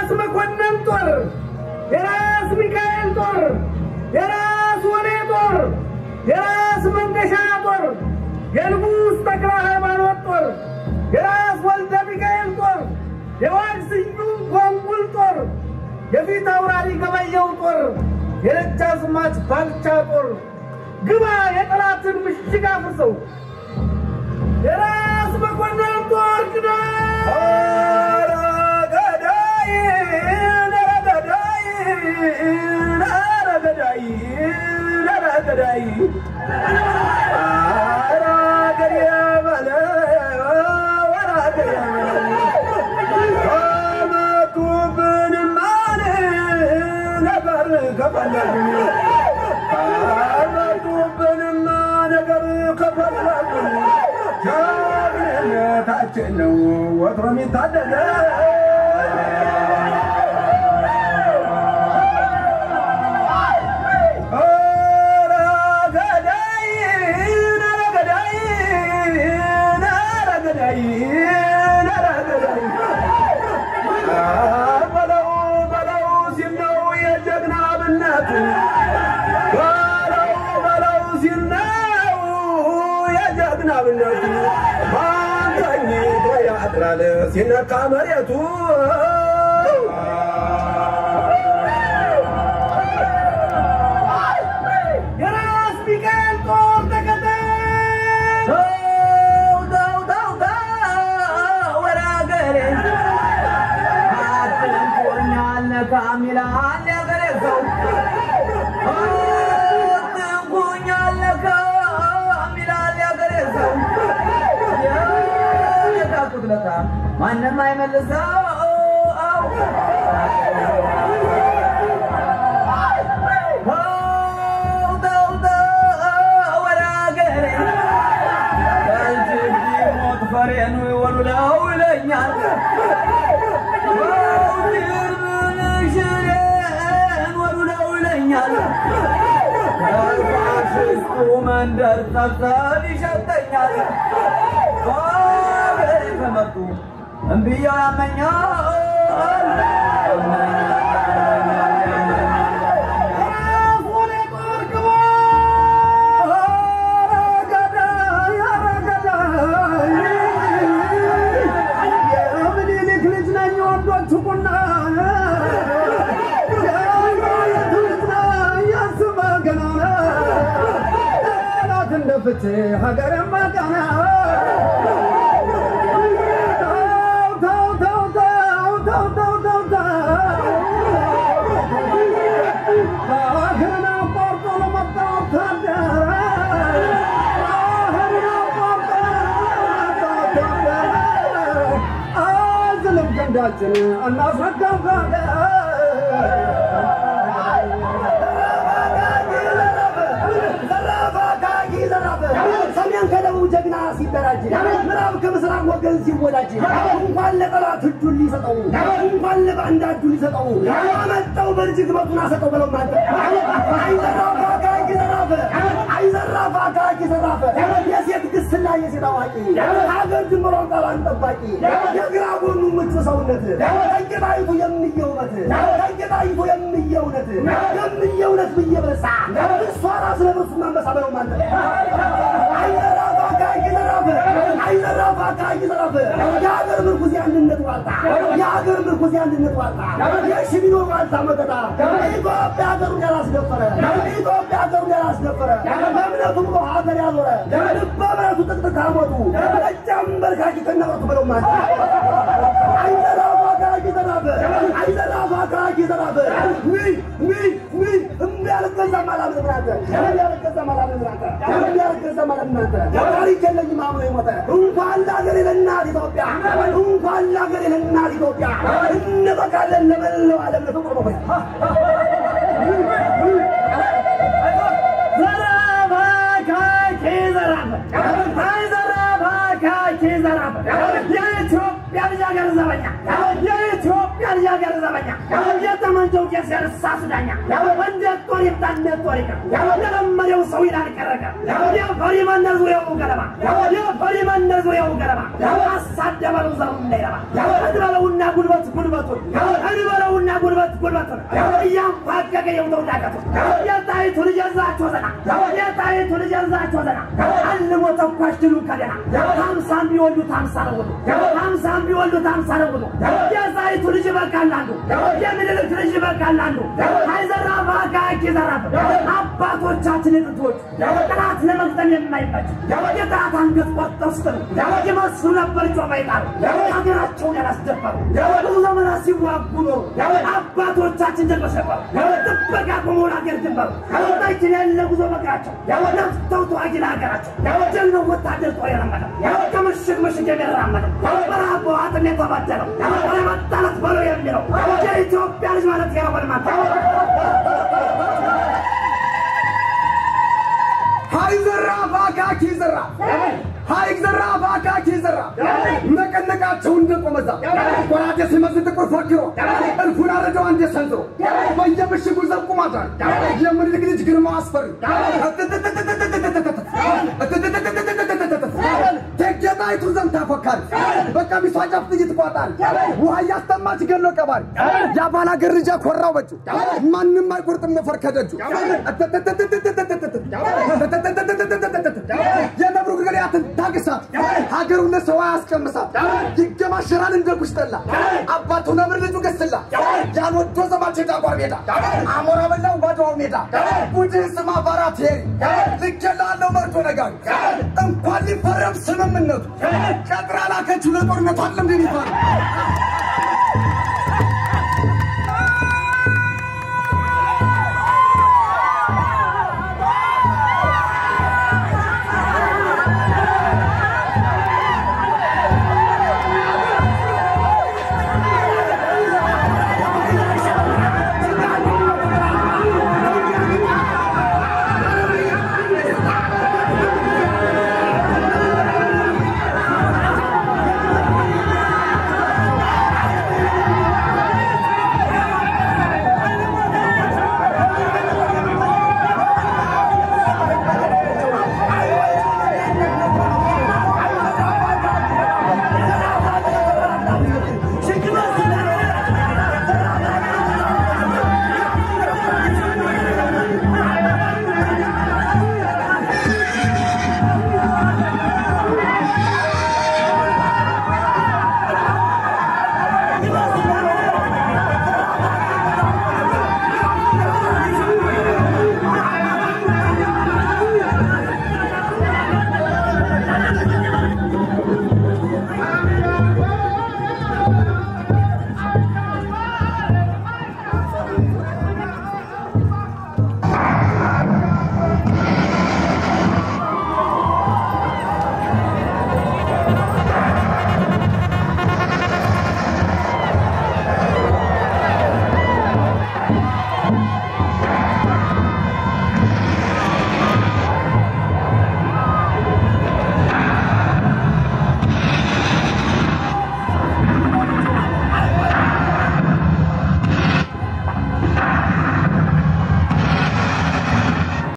የራስ መኮንን ጦር፣ የራስ ሚካኤል ጦር፣ የራስ ወሌ ጦር፣ የራስ መንገሻ ጦር፣ የንጉሥ ተክለ ሃይማኖት ጦር፣ የራስ ወልደ ሚካኤል ጦር፣ የዋድ ስዩም ኮንጉል ጦር፣ የፊት አውራሪ ገበየው ጦር፣ የደጃዝማች ባልቻ ጦር ግባ የጠላትን ምሽግ አፍርሰው የራስ መኮንን ጦር ግዳ ከፈለጉ ነገር ከፈለጉ ጀግንነታችን ነው ወትሮ የሚታደገ ኧረ ገዳይ ኧረ ገዳይ ኧረ ገዳይ ኧረ ገዳይ በለው በለው ሲል ነው የጀግና ብነት በለው በለው ሲል ነው የጀግና ብነቱ ማን ተኝቶ ያድራል ሲነካ መሬቱ የራስ ሚካኤል ጦር ተከተል ተው ተው ተው ተው ወደ አገሬ አትንኩኛል ነካም ይላል ያገሬ ሰው አትንኩኛል ነካም ይላል ያገሬ ሰው የነካኩት ለታ ማንም አይመልሰው ተው ተው ተው ወደ አገሬ ከእንጅብ ሞት ፈሬኑ ይወሉለው ይለኛል ሽሬን ወሉለው ይለኛል ከፋሽስቱ መንደር ጠፍተን ይሸተኛል በአገሬ ከመጡ እምብያው ያመኛል የራስ ወሌ ጦር ግባ የምኒልክ ልጅ ነኝ ወንዶች ቁና የማየት ልጅ ነኝ የስመ ገናና ጠላት እንደ ፍትህ ሀገር ማቃና ተው ተው ተው ተው ተው ተው ተው ባህርን አቋርጦ ለመጣ ወታደር ባህርን አቋርጦ ለመጣ ወታደር አዝልም ክንዳችን እናስረከብ ሰሜን ከደቡብ ጀግና ሲደራጅ ምዕራብ ከምስራቅ ወገን ሲወዳጅ እንኳን ለጠላት እጁን ሊሰጠው እንኳን ለባንዳ እጁን ሊሰጠው አመጣው በእጅግ መቱን አሰጠው በለው ማለት አይዘራፍ አካኪ ዘራፍ አይዘራፍ አካኪ ዘራፍ የሴት ግስላ የሴት አዋቂ ሀገር ድንበሯን ቃሏን ጠባቂ የግራ ጎኑ ምቹ ሰውነት ከጌጣይቱ የሚየውበት ከጌጣይቱ የሚየውነት የሚየውነት ብዬ በሳ እሷ ራስ ለብርሱ ማንበሳ በለው ማለት አይዘራፍ አካኪ ዘራፍ አይዘራፍ አካኪ ዘራፍ የሀገር ምርኩዝ የአንድነት ዋልታ የሀገር ምርኩዝ የአንድነት ዋልታ የሽሚኖ ዋልታ መከታ ኢትዮጵያ ሀገሩን ያላስደፈረ ኢትዮጵያ ሀገሩን ያላስደፈረ በእምነቱ ብሎ ሀገር ያዞረ ልበ እምነቱ ጥቅጥቅ ካሞቱ እጃም በርካኪ ከነበቱ በለው ማለት አይዘራፍ አካኪ ዘራፍ አይዘራፍ አካኪ ዘራፍ ውይ ውይ ውይ እምቢ አልገዛም አላምንም ናንተ እምቢ አልገዛም አላምንም ናንተ እምቢ አልገዛም አላምንም ናንተ ታሪክ የለኝም አምኖ የሞተ እንኳን ለሀገሬ ለእናት ኢትዮጵያ እንኳን ለሀገሬ ለእናት ኢትዮጵያ እንበቃለን ለመላው ዓለም ለፍቅር ነው ዘራፍ አካኪ ዘራፍ አይ ዘራፍ አካኪ ዘራፍ የኢትዮጵያ ልጅ ሀገር ዘበኛ የኢትዮጵያ ልጃገር ዘበኛ የተመንጀው ቄስ ያነሳ ሱዳኛ እንዴት ጦር ይምጣ እንዴት ጦር ይቅር ለለመደው ሰው ይላል ቀረቀ የፈሪ መንደር ዙሪያው ገለባ የፈሪ መንደር ዙሪያው ገለባ አሳደበለው ዘሩ እንዳይረባ እንበለውና ጉልበት ጉልበቱን እንበለውና ጉልበት ጉልበቱን እያንፋቀቀ የውተው ዳቀቱ የጣይቱ ልጅ ያዛቸው ዘና የጣይቱ ልጅ ያዛቸው ዘና አልሞ ተኳሽ ድሉ ከደና ሀምሳም ቢወልዱት ሀምሳ ነው ውሉ ሀምሳም ቢወልዱት ሀምሳ ነው ውሉ የጣይቱ ልጅ ይበቃል አንዱ የምኒልክ ልጅ ይበቃል አንዱ አይዘራፍ አካኪ ዘራፍ አባቶቻችን የጥንቶች ጠላት ለመግጠም የማይመች የጠላት አንገት ቆርጠው ስትሉ ይመስሉ ነበር ጮማ ይጣሉ ሀገራቸውን ያላስደፈሩ ብዙ ዘመናት ሲዋጉ ኖሩ አባቶቻችን ጀግኖች ነበሩ ጥበቃ ቆመውን አገር ድንበሩ መኪና ያለ ጉዞ መቅራቸው ነፍተው ተዋጊ ለሀገራቸው ጀግነው ወታደር ጦር የለመደው ከምሽግ ምሽግ የሚራመደው በረሃብ በዋጥም የተባደለው ለመጣለት በለው የሚለው የኢትዮጵያ ልጅ ማለት ያወልማታ ሀይ ዘራፍ አካኪ ዘራፍ ሀይ ዘራፍ አካኪ ዘራፍ ነቀነቃቸው እንደ ቆመዛ ቆራጤ ሲመስል ጥቁር ፈክሮ እልፉን አረደው አንዴ ሰንዝሮ በየምሽጉ ዘብቁ ማድራል የምኒልክ ልጅ ግርማው አስፈሪ ቴጌጣይቱ ዘምታ ፎካሪ በቀሚሷ ጫፍ ጥይት ቋጣሪ ውሃ እያስተማች ገሎ ቀባሪ የአባላ ገርጃ ኮራው በጩ ማንም አይቆርጥም ነፈር ከደጁ የነብሩ ግልያትን ታግሳት ሀገሩን ለሰው አያስቀምሳት ይገማሸራል እንደ ጉሽጠላ አባቱ ነብር ልጁ ገስላ ያልወዶ ዘማች ዳጓር ሜዳ አሞራ በላው ባድዋው ሜዳ ቡድን ስማ ባራት ሄሪ ልኬላለሁ መርቶ ነጋሪ እንኳን ሊፈረም ስምምነቱ ቀጥራ ላከችው ለጦርነቱ አለም እንደሚባል